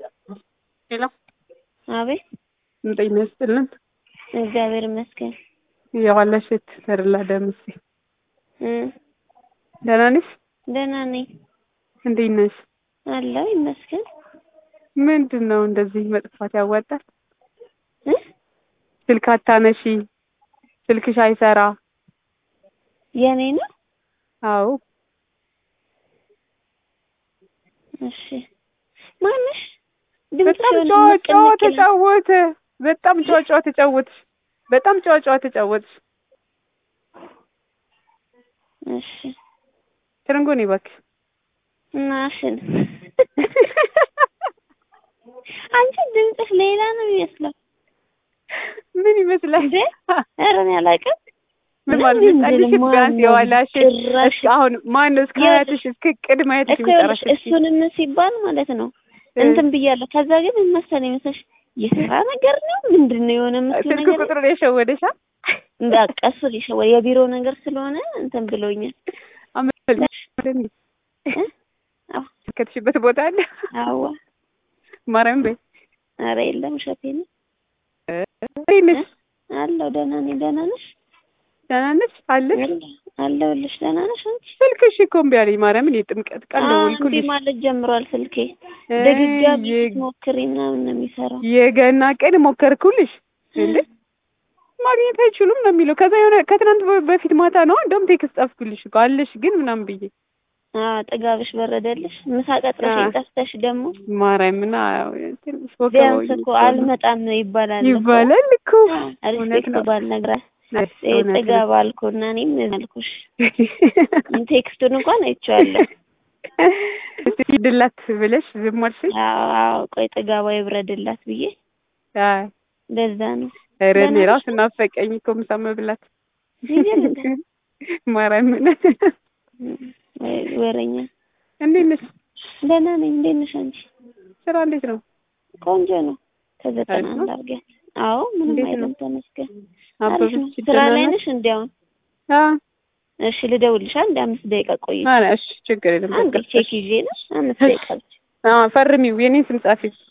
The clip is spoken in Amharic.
ሄሎ አቤት ጤና ይስጥልን። እግዚአብሔር ይመስገን። የዋለሽት ተድላ ደምሴ እ ደህና ነሽ? ደህና ነኝ እንዴት ነሽ? አለሁ ይመስገን። ምንድን ነው እንደዚህ መጥፋት ያዋጣል? እ ስልክ አታነሺ፣ ስልክሽ አይሰራ። የኔ ነው። አዎ እሺ ማነሽ? በጣም ድምፅሽ ጨዋ የሆነ ጨዋ መቀነቅ ይላል። ተጫወተ። በጣም ጨዋ ጨዋ ተጫወትሽ። በጣም ጨዋ ጨዋ ተጫወትሽ። እሺ ትርንጎኔ እባክሽ ናሽን አንቺ ድምፅሽ ሌላ ነው የሚመስለው ምን ይመስላል? እንዴ? ኧረ እኔ አላውቅም። ምን ምን ማለት እንድል መጣልሽ? ማን ቢያንስ ነው የዋላሽን ጭራሽ እስከ አሁን ማን ነው እስከ የት- ሀያትሽ እስከ ቅድመ ሀያትሽ እኮ ይኸውልሽ የሚጠራሽ? እሱንም ሲባል ማለት ነው እንትን ብያለሁ። ከዛ ግን ምን መሰለኝ መሰለሽ የስራ ነገር ነው ምንድን ነው የሆነ ምስሉ ስልክ ነገር ቁጥሩን የሸወደሻል? እንዳቀሱ ሊሸወ የቢሮ ነገር ስለሆነ እንትን ብሎኛል። አመልሽ እ? አዎ ከተሽበት ቦታ አለ አዋ ማርያም በይ ኧረ የለም እሸቴ ነው እንዴት ነሽ? አለሁ። ደህና ነኝ። ደህና ነሽ? ደህና ነሽ አለሽ? አለሁልሽ። ደህና ነሽ አንቺ? ስልክሽ እኮ እምቢ አለኝ ማርያምን የጥምቀት ቀን አዎ እምቢ ደወልኩልሽ ማለት ጀምሯል ስልኬ። እ ድግጋሚ የ- ስትሞክሪ ምናምን ነው የሚሰራው። የገና ቀን ሞከርኩልሽ እንዴ ማግኘት አይችሉም ነው የሚለው። ከዛ የሆነ ከትናንት በ- በፊት ማታ ነው እንደውም ቴክስት ጻፍኩልሽ እኮ አለሽ ግን ምናምን ብዬ አዎ ጥጋብሽ በረደልሽ። ምሳ ቀጥረሽ አዎ። ጠፍተሽ ደግሞ ማርያምና ትንሽ ወከባው ቢያንስ እኮ አልመጣም ይባላል እኮ። ይባላል እኮ እውነት ሪስፔክት ነው። ባል ነግራት እውነት ነው። ጥጋብ አልኩና እኔም አልኩሽ። ቴክስቱን እንኳን አይቼዋለሁ። እስቲ ሂድላት ብለሽ ዝም አልሽኝ? አዎ አዎ፣ ቆይ ጥጋቧ ይብረድላት ብዬ አይ ለዛ ነው ኧረ እኔ ደህና ራሱ ነሽ? ናፈቀኝ እኮ ምሳ መብላት ይገል እንደ ማርያምን ወይ ወረኛ። እንዴት ነሽ? ደህና ነኝ። እንዴት ነሽ አንቺ? ስራ እንዴት ነው? ቆንጆ ነው። ከዘጠና አሪፍ ነው? አንድ አድርገን። አዎ ምንም እንዴት ነው? አይልም ተመስገን። አሪፍ ነው። አበበች ስራ ደህና ላይ ናት? ነሽ እንዲያውን? አዎ እሺ ልደውልሽ አንድ አምስት ደቂቃ ቆይ። ኧረ እሺ ችግር የለም አንድ በቃ ቼክ እሺ። ይዤ ነው አምስት ደቂቃ ብቻ። አዎ ፈርሚው የኔን ስም ጻፊው